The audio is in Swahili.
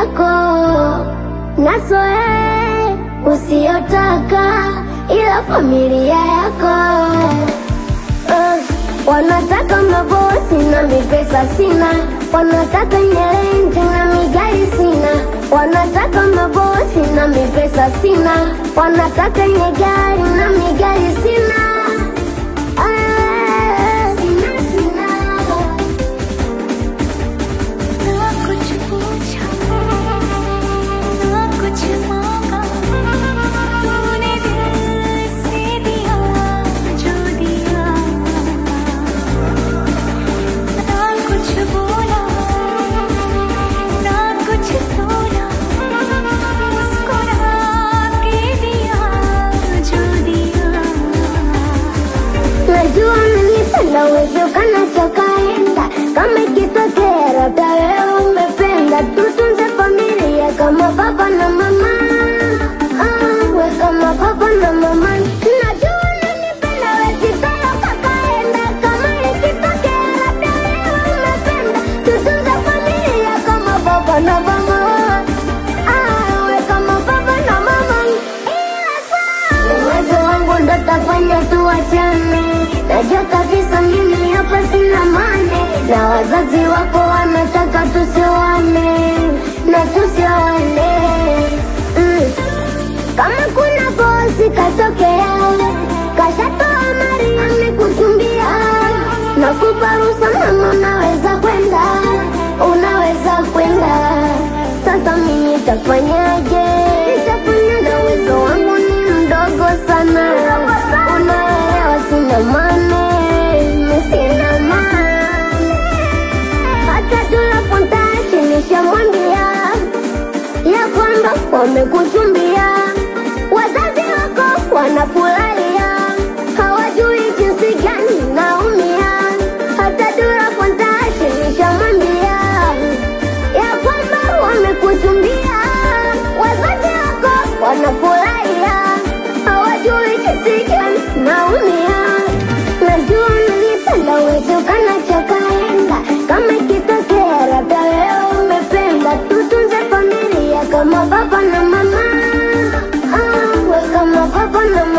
yako nasoe usiyotaka, ila familia yako uh, wanataka mabosi na mipesa sina, wanataka nyelente na migari sina, wanataka mabosi na mipesa sina, wanataka nyegari na migari sina. Ah, sina, sina. ना कुछ पूछा ना कुछ मांगा तूने दिल से दिया जो दिया ना कुछ बोला ना कुछ तोला मुस्कुरा के दिया जो दिया Najua unanipenda uwezekana tokaenda kama ikitokea labda wewe umependa, tutunze familia kama baba na mama. Ah, we kama baba na mama. Najua unanipenda wezekana tokaenda kama ikitokea labda wewe umependa, tutunze familia kama baba na mama. Ah, we kama baba na mama. Ila saa uwezo wangu ndo tafanya tuachane. Najua kabisa mimi hapa sina mane, na wazazi wako wanataka tusioane na tusioane. Mm. Kama kuna bosi katokea, kashatoa mari amekuchumbia, nakupa ruhusa mama, unaweza kwenda, unaweza kwenda. Sasa mimi nitafanyaje? Nitafanya na uwezo wangu ni mdogo sana, unaelewa, sina mane, mimi sina mane. Hata tunapontashi nishamwambia ya kwamba wamekuchumbia, wazazi wako wanafurahia, hawajui jinsi gani naumia. Hata Dura Fontaine nishamwambia ya kwamba wamekuchumbia, wazazi wako wanafurahia, hawajui jinsi gani naumia. Najua unanipenda uwezekana chakaenda kama ikitokea labda wewe umependa, tutunze familia kama baba na mama. Ah, we kama baba na mama.